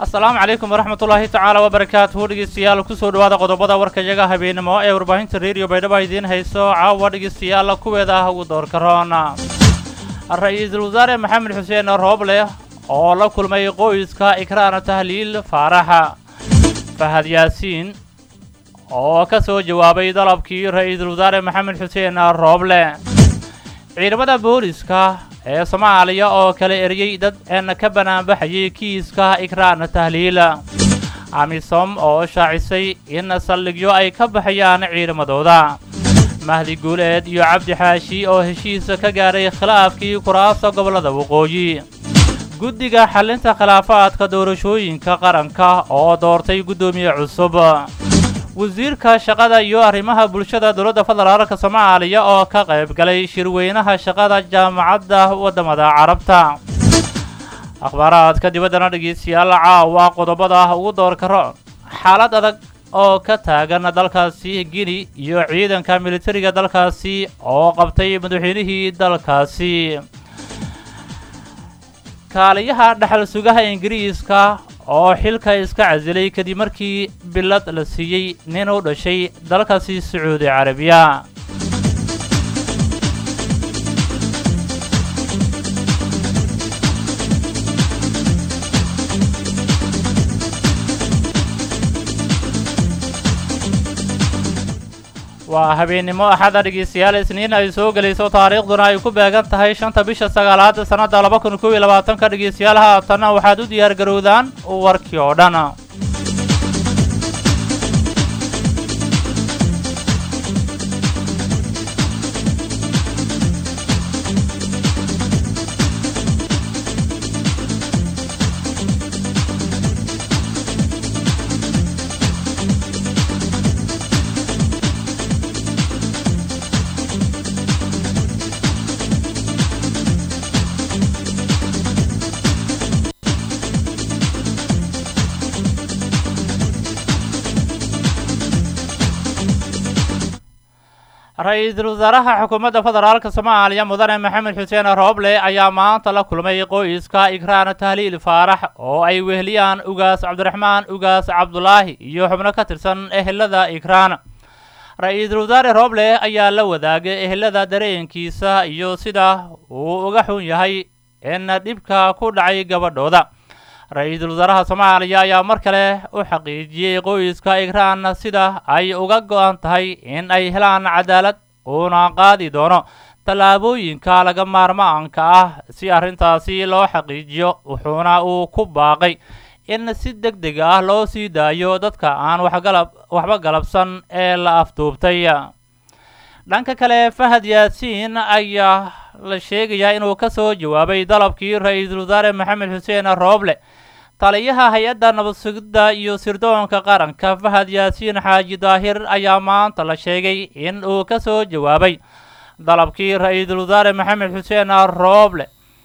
asalaamu calaykum waraxmatullaahi tacaala wabarakaatuhu dhegeystayaal kusoo dhawaada qodobada warkayaga habeenimo ee warbaahinta reediyo baydhaba idiin hayso caawa dhegeystayaal kuweeda ah ugu doorka roon ra-iisul wasaare maxamed xuseen rooble oo la kulmay qoyska ikraan tahliil faaraxa fahad yaasiin oo ka soo jawaabay dalabkii ra-iisul wasaare maxamed xuseen rooble ciidamada booliska ee soomaaliya oo kala eriyey dad een ka banaanbaxayay kiiska ikraan tahliil amisom oo shaacisay in saldhigyo ay ka baxayaan ciidamadooda mahdi guuleed iyo cabdi xaashi oo heshiisa ka gaaray khilaafkii kuraasta gobollada waqooyi guddiga xallinta khilaafaadka doorashooyinka qaranka oo doortay guddoomiye cusub wasiirka shaqada iyo arrimaha bulshada dowladda federaalka soomaaliya oo ka qayb galay shirweynaha shaqada jaamacadda waddamada carabta akhbaaraadka dibaddana dhegeystayaal caawa qodobada ugu doorka roon xaalad adag oo ka taagan dalkaasi gini iyo ciidanka militariga dalkaasi oo qabtay madaxweynihii dalkaasi kaaliyaha dhexal sugaha ingiriiska oo xilka iska casilay kadib markii bilad la siiyey nin u dhashay dalkaasi sacuudi carabiya waa habeennimo axada dhegeystayaal isniin ay soo gelayso taariikhduna ay ku beegan tahay shanta bisha sagaalaad sannadda laba kun kow iyo labaatanka dhegeystayaal haatanna waxaad u diyaar garowdaan warkii oo dhan ra-iisul wasaaraha xukuumadda federaalka soomaaliya mudane maxamed xuseen rooble ayaa maanta la kulmay qoyska ikraan tahliil faarax oo ay weheliyaan ugaas cabdiraxmaan ugaas cabdulaahi iyo xubno ka tirsan ehelada ikraan ra-iisul wasaare rooble ayaa la wadaagay ehelada dareenkiisa iyo sida uu uga xun yahay in dhibka ku dhacay gabadhooda ra-iisul wasaaraha soomaaliya ayaa mar kale u xaqiijiyey qoyska ikraan sida ay uga go-an tahay in ay helaan cadaalad uuna qaadi doono tallaabooyinka laga maarmaanka ah si arrintaasi loo xaqiijiyo wuxuuna uu ku baaqay in si deg deg ah loo sii daayo dadka aan waxgalab waxba galabsan ee la afduubtay dhanka kale fahad yaasiin ayaa la sheegayaa inuu ka soo jawaabay dalabkii ra-iisul wasaare maxamed xuseen rooble taliyaha hay-adda nabadsugidda iyo sirdoonka qaranka fahad yaasiin xaaji daahir ayaa maanta la sheegay in uu ka soo jawaabay dalabkii ra-iisul wasaare maxamed xuseen rooble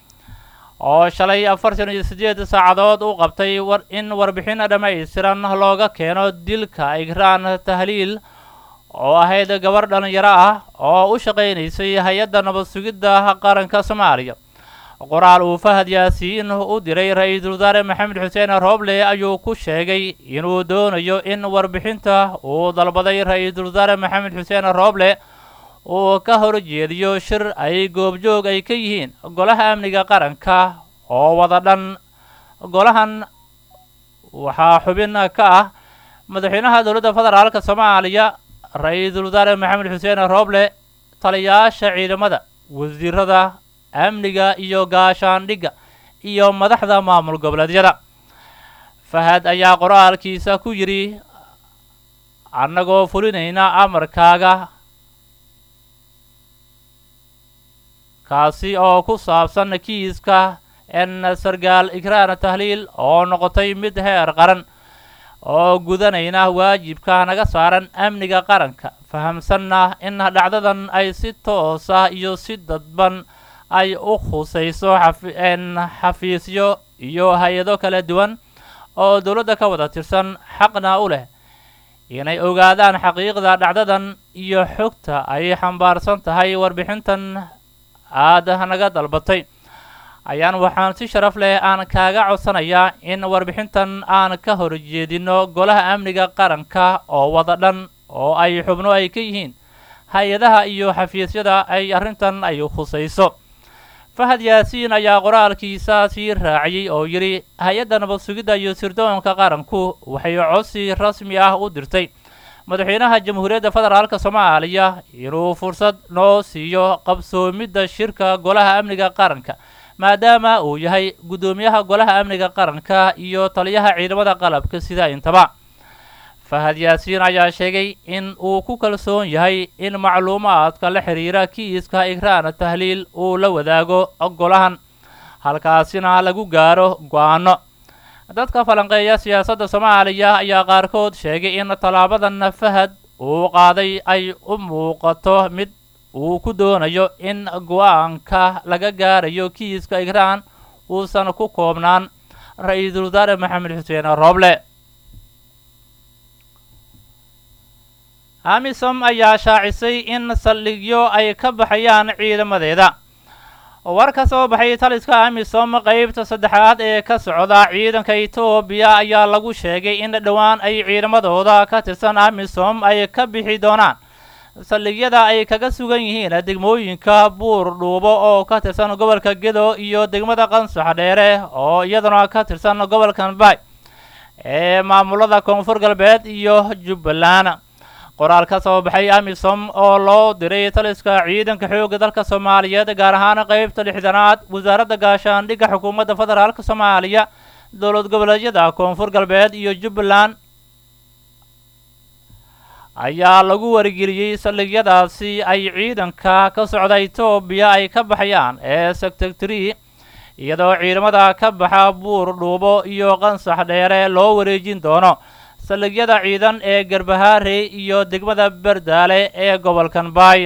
oo shalay afartan iyo siddeed saacadood u qabtay in warbixin dhammaystiran looga keeno dilka ikraan tahliil oo ahayd gabar dhallinyaro ah oo u shaqaynaysay hay-adda nabadsugidda qaranka soomaaliya qoraal uu fahad yaasiin u diray ra-iisul wasaare maxamed xuseen rooble ayuu ku sheegay inuu doonayo in warbixinta uu dalbaday ra-iisul wasaare maxamed xuseen rooble uu ka horjeediyo shir ay goobjoog ay ka yihiin golaha amniga qaranka oo wada dhan golahan waxaa xubin ka ah madaxweynaha dowladda federaalka soomaaliya ra-iisul wasaare maxamed xuseen rooble taliyaasha ciidamada wasiirada amniga iyo gaashaandhigga iyo madaxda maamul goboleedyada fahad ayaa qoraalkiisa ku yidhi annagoo fulinayna amarkaaga kaasi oo ku saabsan kiiska en sargaal ikraan tahliil oo noqotay mid heer qaran oo gudanayna waajibka naga saaran amniga qaranka fahamsanna in dhacdadan ay si toosa iyo si dadban ay u khusayso xaen xafiisyo iyo hay-ado kala duwan oo dowladda ka wada tirsan xaqna u leh inay ogaadaan xaqiiqda dhacdadan iyo xogta ay xambaarsan tahay warbixintan aad naga dalbatay ayaan waxaan si sharaf leh aan kaaga codsanayaa in warbixintan aan ka horjeedino golaha amniga qaranka oo wada dhan oo ay xubno ay ka yihiin hay-adaha iyo xafiisyada ay arrintan ay khusayso fahad yaasiin ayaa qoraalkiisa sii raaciyey oo yidhi hay-adda nabad sugidda iyo sirdoonka qaranku waxay codsi rasmi ah u dirtay madaxweynaha jamhuuriyadda federaalk soomaaliya inuu fursad noo siiyo qabsoomidda shirka golaha amniga qaranka maadaama uu yahay guddoomiyaha golaha amniga qaranka iyo taliyaha ciidamada qalabka sida intaba fahad yaasiin ayaa sheegay in uu ku kalsoon yahay in macluumaadka la xidhiira kiiska ikraan tahliil uu la wadaago golahan halkaasina lagu gaaro go-aano dadka falanqeeya siyaasadda soomaaliya ayaa qaarkood sheegay in tallaabadan fahad uu qaaday ay u muuqato mid uu ku doonayo in go-aanka laga gaarayo kiiska ikraan uusan ku koobnaan ra-iisul wasaare maxamed xuseen rooble amisom ayaa shaacisay in saldhigyo ay ka baxayaan ciidamadeeda war ka soo baxay taliska amisom qeybta saddexaad ee ka socda ciidanka etoobiya ayaa lagu sheegay in dhowaan ay ciidamadooda ka tirsan amisom ay ka bixi doonaan saldhigyada ay kaga sugan yihiin degmooyinka buur dhuubo oo ka tirsan gobolka gedo iyo degmada qansax dheere oo iyaduna ka tirsan gobolkan baay ee maamulada koonfur galbeed iyo jubbaland qoraal ka soo baxay amisom oo loo diray taliska ciidanka xoogga dalka soomaaliyeed gaar ahaan qeybta lixdanaad wasaaradda gaashaandhigga xukuumadda federaalk soomaaliya dowlad goboleedyada koonfur galbeed iyo jubbaland ayaa lagu wargeliyey saldhigyadaasi ay ciidanka ka socda etoobiya ay ka baxayaan ee sectactri iyadoo ciidamada ka baxa buur dhuubo iyo qansax dheere loo wareejin doono saldhigyada ciidan ee garbahaarey iyo degmada berdaale ee gobolkan baay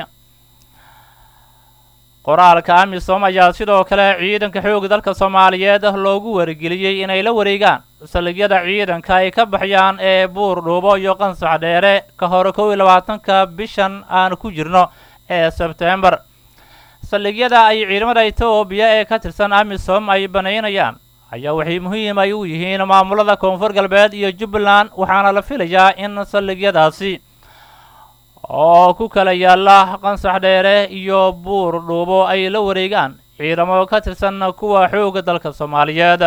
qoraalka amisom ayaa sidoo kale ciidanka xoogga dalka soomaaliyeed loogu wargeliyey inay la wareegaan saldhigyada ciidanka ay ka baxyaan ee buur dhuubo iyo qansax dheere ka hor kow iyo labaatanka bishan aan ku jirno ee sebtembar saldhigyada ay ciidamada etoobiya ee ka tirsan amisom ay banaynayaan ayaa waxay muhiim ay u yihiin maamulada koonfur galbeed iyo jubbaland waxaana la filayaa in saldhigyadaasi oo ku kala yaala qansax dheere iyo buur dhuubo ay la wareegaan ciidamo ka tirsan kuwa xoogga dalka soomaaliyeed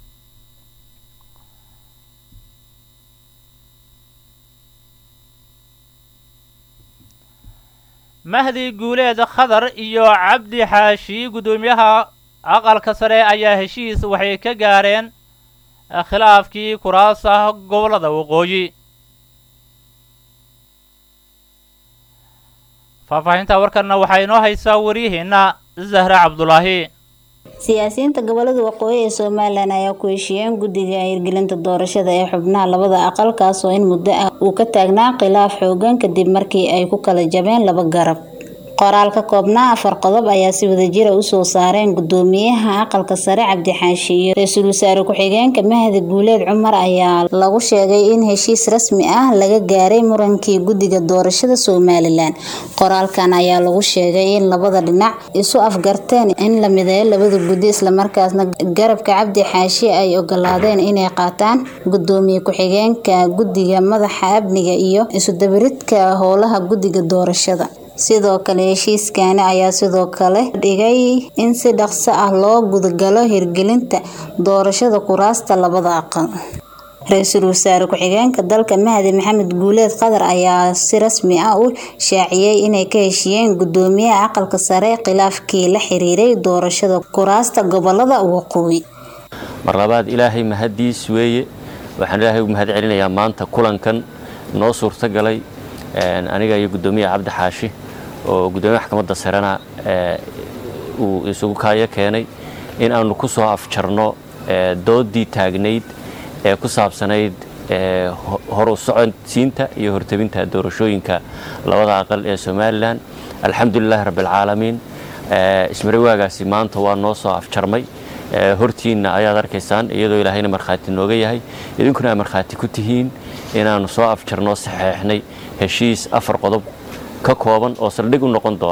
mahdi guuleed khadar iyo cabdi xaashi guddoomiyaha aqalka sare ayaa heshiis waxay ka gaareen khilaafkii kuraasa gobollada waqooyi faahfaahinta warkanna waxaa inoo haysaa waryaheena zahra cabdulaahi siyaasiyiinta gobolada waqooyi ee somalilan ayaa ku heshiiyeen guddiga hirgelinta doorashada ee xubnaha labada aqal kaas oo in muddo ah uu ka taagnaa khilaaf xoogan kadib markii ay ku kala jabeen laba garab qoraal ka koobnaa afar qodob ayaa si wadajira usoo saareen gudoomiyaha aqalka sare cabdixaashi iyo ra-iisul wasaare ku-xigeenka mahdi guuleed cumar ayaa lagu sheegay in heshiis rasmi ah laga gaaray murankii guddiga doorashada somalilan qoraalkan ayaa lagu sheegay in labada dhinac isu afgarteen in la mideeyo labada guddi islamarkaasna garabka cabdi xaashi ay ogolaadeen inay qaataan gudoomiye ku-xigeenka guddiga madaxa amniga iyo isudabaridka howlaha guddiga doorashada sidoo kale heshiiskani ayaa sidoo kale dhigay in si dhaqso ah loo gudagalo hirgelinta doorashada kuraasta labada aqal ra-iisul wasaare ku-xigeenka dalka mahdi maxamed guuleed qadar ayaa si rasmi ah u shaaciyey inay ka heshiiyeen gudoomiyaha aqalka sare khilaafkii la xiriiray doorashada kuraasta gobolada waqooyi mar labaad ilaahay mahadiis weeye waxaan ilaahay u mahad celinayaa maanta kulankan noo suurtagalay aniga iyo gudoomiyaha cabdi xaashi oo gudoomiyaha maxkamadda sarena uu isugu kaayo keenay in aanu ku soo afjarno doodii taagnayd ee ku saabsanayd horu socodsiinta iyo hortabinta doorashooyinka labada aqal ee somalilan alxamdulilahi rabbialcaalamiin ismari waagaasi maanta waa noo soo afjarmay hortiinna ayaad arkaysaan iyadoo ilaahayna markhaati nooga yahay idinkuna aa markhaati ku tihiin inaannu soo afjarno saxeexnay heshiis afar qodob ka kooban oo saldhig u noqon doona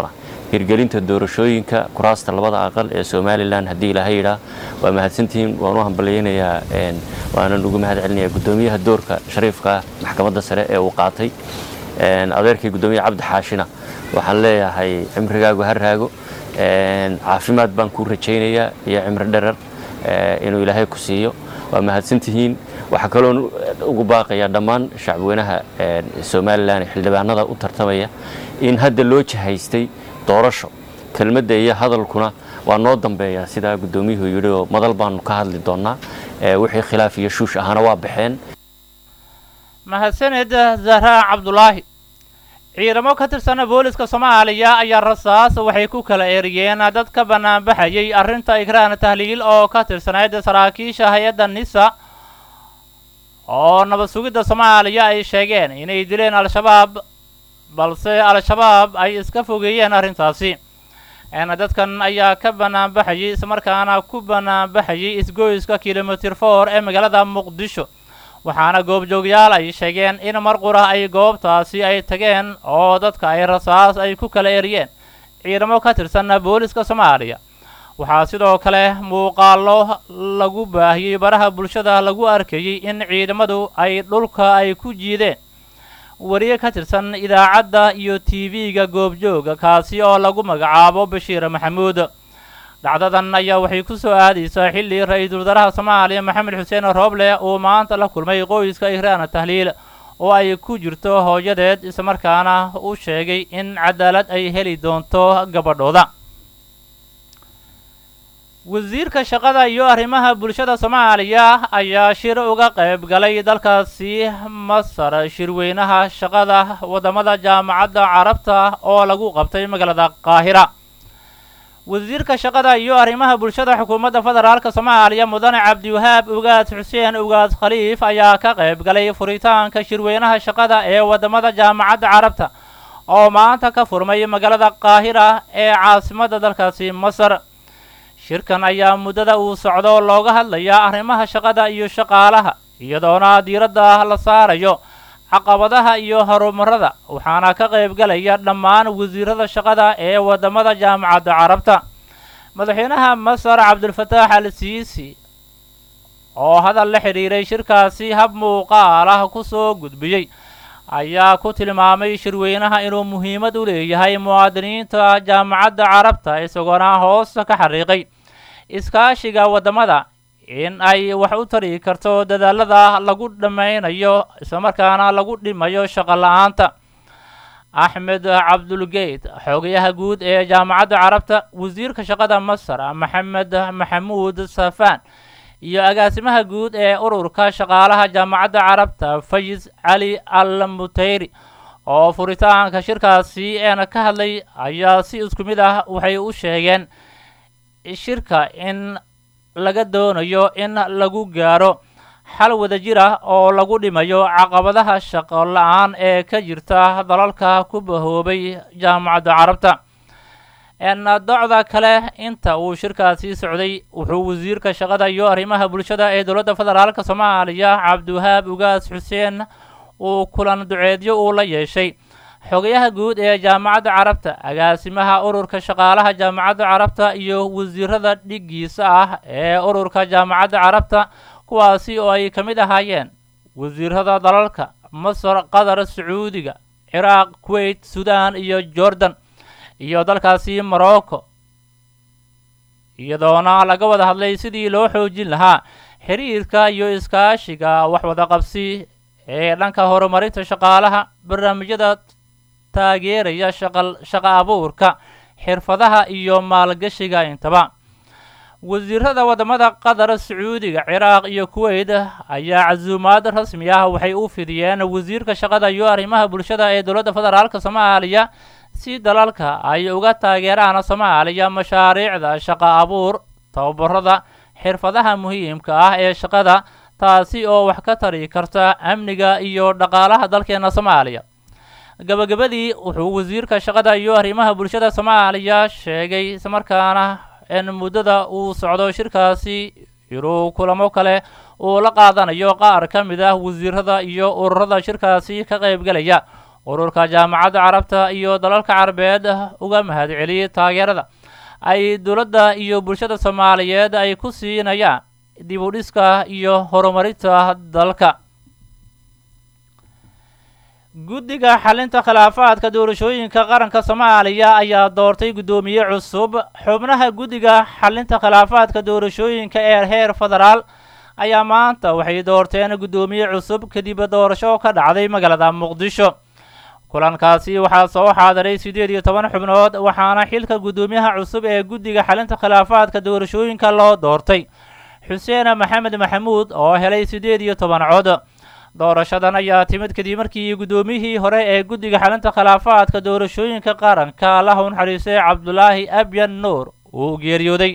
hirgelinta doorashooyinka kuraasta labada aqal ee somalilan haddii ilaahay yidhaa waa mahadsantihiin waan u hambalyaynayaa waanan ugu mahad celinayaa guddoomiyaha doorka shariifka maxkamadda sare ee uu qaatay adeerkii guddoomiyaha cabdi xaashina waxaan leeyahay cimrigaagu ha raago caafimaad baan kuu rajaynayaa iyo cimri dherer inuu ilaahay ku siiyo waa mahadsantihiin waxaa kaloon ugu baaqayaa dhammaan shacbweynaha somalilan xildhibaanada u tartamaya in hadda loo jihaystay doorasho kelmadda iyo hadalkuna waa noo dambeeyaa sidaa guddoomiyuhu yidhi oo madal baanu ka hadli doonnaa wixii khilaaf iyo shuush ahana waa baxeen mahadsaned zahraa cabdulaahi ciidamo ka tirsan booliska soomaaliya ayaa rasaas waxay ku kala eriyeen dad ka banaanbaxayay arrinta ikraan tahliil oo ka tirsanayd saraakiisha hay-adda nisa oo nabad sugidda soomaaliya ay sheegeen inay dileen al-shabaab balse al-shabaab ay iska fogeeyeen arrintaasi dadkan ayaa ka banaanbaxayay islamarkaana ku banaanbaxayay isgoyska kilomitir for ee magaalada muqdisho waxaana goobjoogyaal ay sheegeen in mar qura ay goobtaasi ay tageen oo dadka ay rasaas ay ku kala eriyeen ciidamo ka tirsan booliska soomaaliya waxaa sidoo kale muuqaallo lagu baahiyey baraha bulshada lagu arkayey in ciidamadu ay dhulka ay ku jiideen wariye ka tirsan idaacadda iyo t v-ga goobjooga kaasi oo lagu magacaabo bashiir maxamuud dhacdadan ayaa waxay ku soo aadaysaa xilli ra-iisul wasaaraha soomaaliya maxamed xuseen rooble uu maanta la kulmay qoyska ikraan tahliil oo ay ku jirto hooyadeed islamarkaana u sheegay in cadaalad ay heli doonto gabadhooda wasiirka shaqada iyo arrimaha bulshada soomaaliya ayaa shir uga qayb galay dalkaasi masar shirweynaha shaqada waddamada jaamacadda carabta oo lagu qabtay magaalada qaahira wasiirka shaqada iyo arrimaha bulshada xukuumadda federaalka soomaaliya mudane cabdiwahaab ugaad xuseen ugaad khaliif ayaa ka qayb galay furitaanka shirweynaha shaqada ee waddamada jaamacadda carabta oo maanta ka furmay magaalada qaahira ee caasimadda dalkaasi masar shirkan ayaa muddada uu socdo looga hadlayaa arrimaha shaqada iyo shaqaalaha iyadoona diiradda la saarayo caqabadaha iyo horumarada waxaana ka qayb galaya dhammaan wasiirada shaqada ee waddamada jaamacadda carabta madaxweynaha masar cabdulfataax al siisi oo hadal la xidhiiray shirkaasi hab muuqaal ah ku soo gudbiyey ayaa ku tilmaamay shirweynaha inuu muhiimad u leeyahay muwaadiniinta jaamacadda carabta isagoona hoosta ka xariiqay iskaashiga waddamada in ay wax u tari karto dadaalada lagu dhammaynayo islamarkaana lagu dhimayo shaqo la-aanta axmed cabdulgeyd xoogayaha guud ee jaamacadda carabta wasiirka shaqada masar maxamed maxamuud safaan iyo agaasimaha guud ee ururka shaqaalaha jaamacadda carabta fayis cali al muteyri oo furitaanka shirkaasi eena ka hadlay ayaa si isku mid ah waxay u sheegeen shirka in laga doonayo in lagu gaaro xal wadajir ah oo lagu dhimayo caqabadaha shaqo la-aan ee ka jirta dalalka ku bahoobay jaamacadda carabta docda kale inta uu shirkaasi socday wuxuu wasiirka shaqada iyo arrimaha bulshada ee dowladda federaalka soomaaliya cabdiwahaab ugaas xuseen uu kulan duceedyo uu la yeeshay xogayaha guud ee jaamacadda carabta agaasimaha ururka shaqaalaha jaamacadda carabta iyo wasiirada dhiggiisa ah ee ururka jaamacadda carabta kuwaasi oo ay ka mid ahaayeen wasiirada dalalka masar qatar sacuudiga ciraaq kuwait sudan iyo jordan iyo dalkaasi morocco iyadoona laga wada hadlay sidii loo xoojin lahaa xiriirka iyo iskaashiga waxwada qabsi ee dhanka horumarinta shaqaalaha barnaamijyada taageeraya shaqo abuurka xirfadaha iyo maalgashiga intaba wasiirada waddamada qatar sacuudiga ciraaq iyo kuwait ayaa casuumaad rasmi ah waxay u fidiyeen wasiirka shaqada iyo arrimaha bulshada ee dowladda federaalka soomaaliya si dalalka ay uga taageeraan soomaaliya mashaariicda shaqo abuur tababarada xirfadaha muhiimka ah ee shaqada taasi oo wax ka tari karta amniga iyo dhaqaalaha dalkeena soomaaliya gabagabadii wuxuu wasiirka shaqada iyo arrimaha bulshada soomaaliya sheegay islamarkaana in muddada uu socdo shirkaasi inuu kulamo kale uu la qaadanayo qaar ka mid ah wasiirada iyo ururada shirkaasi ka qaybgalaya ururka jaamacadda carabta iyo dalalka carabeed uga mahadceliyey taageerada ay dowladda iyo bulshada soomaaliyeed ay ku siinayaan dib u dhiska iyo horumarinta dalka guddiga xalinta khilaafaadka doorashooyinka qaranka soomaaliya ayaa doortay guddoomiye cusub xubnaha guddiga xalinta khilaafaadka doorashooyinka ee heer federaal ayaa maanta waxay doorteen guddoomiye cusub kadib doorasho ka dhacday magaalada muqdisho kulankaasi waxaa soo xaadiray siddeed iyo toban xubnood waxaana xilka guddoomiyaha cusub ee guddiga xalinta khilaafaadka doorashooyinka loo doortay xuseen maxamed maxamuud oo helay siddeed iyo toban cod doorashadan ayaa timid kadib markii guddoomiyihii hore ee guddiga xalinta khilaafaadka doorashooyinka qaranka allaha u naxariistay cabdulaahi abyan nuur uu geeriyooday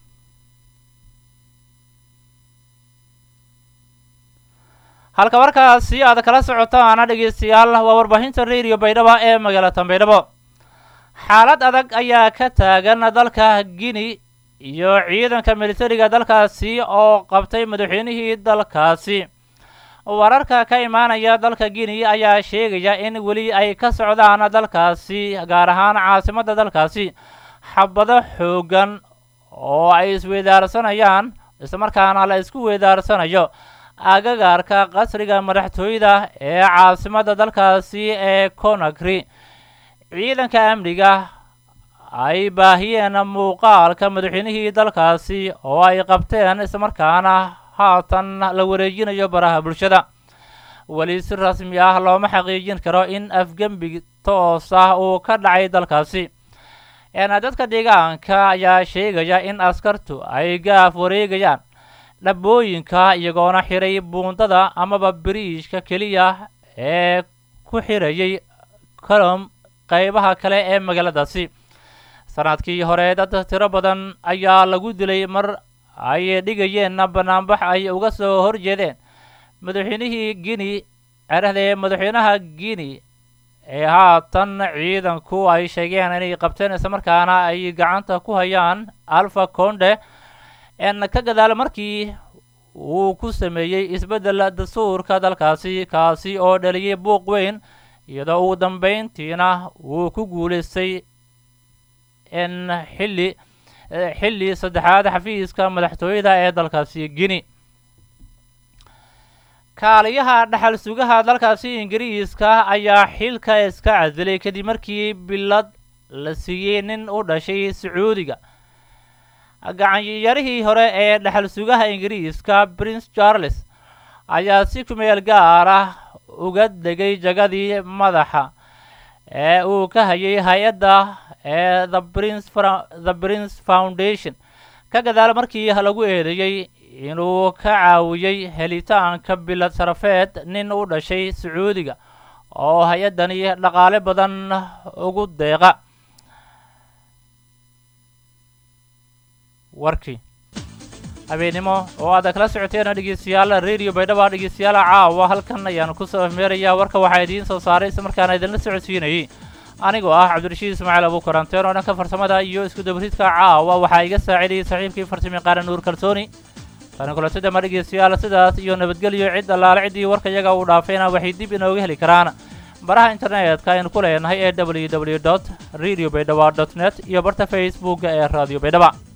halka markaasi aad kala socotaana dhegeystayaal waa warbaahinta radio baydhabo ee magaalada baydhabo xaalad adag ayaa ka taagan dalka guinea iyo ciidanka militariga dalkaasi oo qabtay madaxweynihii dalkaasi wararka ka imaanaya dalka guinea ayaa sheegaya in weli ay ka socdaan dalkaasi gaar ahaan caasimadda dalkaasi xabado xooggan oo ay isweydaarsanayaan islamarkaana la isku weydaarsanayo agagaarka qasriga madaxtooyada ee caasimadda dalkaasi ee conakry ciidanka amniga ay baahiyeen muuqaalka madaxweynihii dalkaasi oo ay qabteen islamarkaana haatan la wareejinayo baraha bulshada weli si rasmi ah looma xaqiijin karo in afgembi toos ah uu ka dhacay dalkaasi dadka deegaanka ayaa sheegaya in askartu ay gaaf wareegayaan dhabooyinka iyagoona xiray buundada amaba biriishka keliya ee ku xirayay colom qaybaha kale ee magaaladaasi sanadkii hore dad tiro badan ayaa lagu dilay mar ay dhigayeenna banaanbax ay uga soo horjeedeen madaxweynihii guinea cerahdee madaxweynaha guinea ee haatan ciidanku ay sheegeen inay qabteen islamarkaana ay gacanta ku hayaan alfa conde n ka gadaal markii uu ku sameeyey isbeddel dastuurka dalkaasi kaasi oo dhaliyay buuq weyn iyadoo ugu dambeyntiina uu ku guulaystay in xilli xilli saddexaad xafiiska madaxtooyada ee dalkaasi guinea kaaliyaha dhaxal sugaha dalkaasi ingiriiska ayaa xilka iska casilay kadib markii bilad la siiyey nin u dhashay sacuudiga gacanyarihii hore ee dhaxal sugaha ingiriiska prince charles ayaa si kumeel gaar ah uga degay jagadii madaxa ee uu ka hayay hay-adda ee the prince the prince foundation ka gadaal markii lagu eedeeyey inuu ka caawiyey helitaanka bilad sarafeed nin u dhashay sacuudiga oo hay-addani dhaqaale badan ugu deeqa warkii habeennimo oo aad kala socoteen dhegeystayaal radio baydhaba dhegeystayaal caawa halkan ayaanu kusoo afmeerayaa warka waxaa idiin soo saaray isla markaana idinla socodsiinayay anigoo ah cabdirashiid ismaaciil abuukaranteen oo dhanka farsamada iyo isku dabridka caawa waxaa iga saacidayay saaxiibkii farsamayaqaana nuur kalsooni tani kulatadama dhegeystayaal sidaas iyo nabadgelyo cid allaale ciddii warka iyaga uu dhaafayna waxay dib inooga heli karaan baraha internetka aynu ku leenahay ee w w dot radio baydhaba dot net iyo barta facebooka ee radio baydhaba